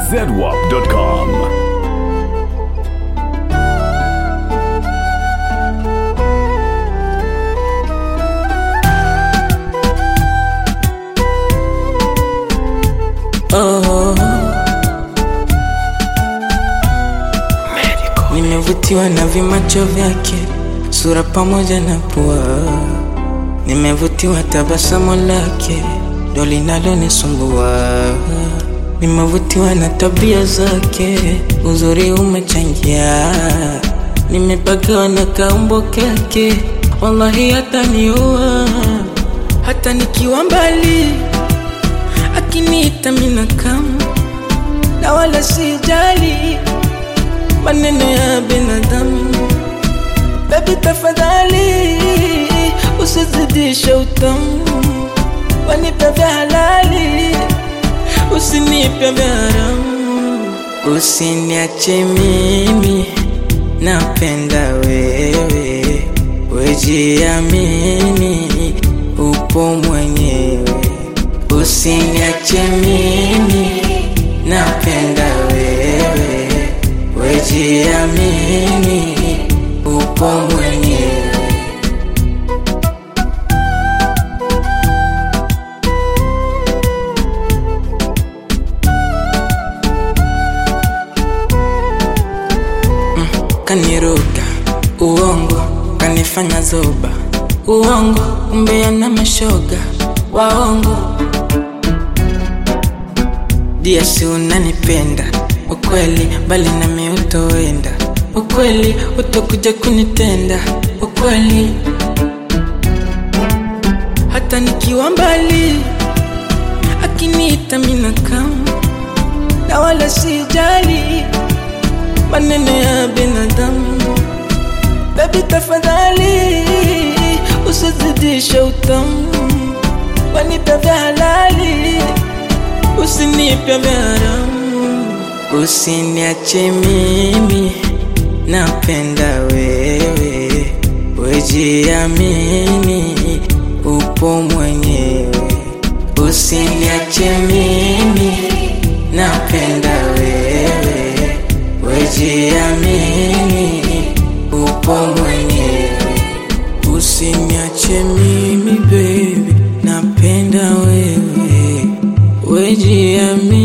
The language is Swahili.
zedwap.com. oh. Nimevutiwa na vimacho vyake, sura pamoja na pua. Nimevutiwa tabasamu lake, ndo linalonisumbua. Nimevutiwa na tabia zake, uzuri umechangia. Nimepagawa na kaumbo kake, wallahi hataniua hata nikiwa mbali akiniita mina kama na wala sijali maneno ya binadamu. Baby tafadhali usizidishe utamu, wanipe vya halali, usinipe vya haramu. Usiniache mimi, napenda wewe, wejiamini, upo mwenyewe Usiniache mimi, napenda wewe, wejiamini, upo mwenyewe. Mm, kaniruka uongo, kanifanya zoba uongo, umbea na mashoga waongo dia si unanipenda ukweli, bali nami utoenda ukweli, utakuja kunitenda ukweli, hata nikiwa mbali, akiniita mina kama na wala sijali maneno ya binadamu. Baby tafadhali usizidishe utamu, wanipe vya halali usinipe vya haramu. Usiniache mimi, napenda wewe, wejiamini, upo mwenyewe. Usiniache mimi, napenda wewe, wejiamini, upo mwenyewe. Usiniache mimi baby, napenda wewe, wejiamini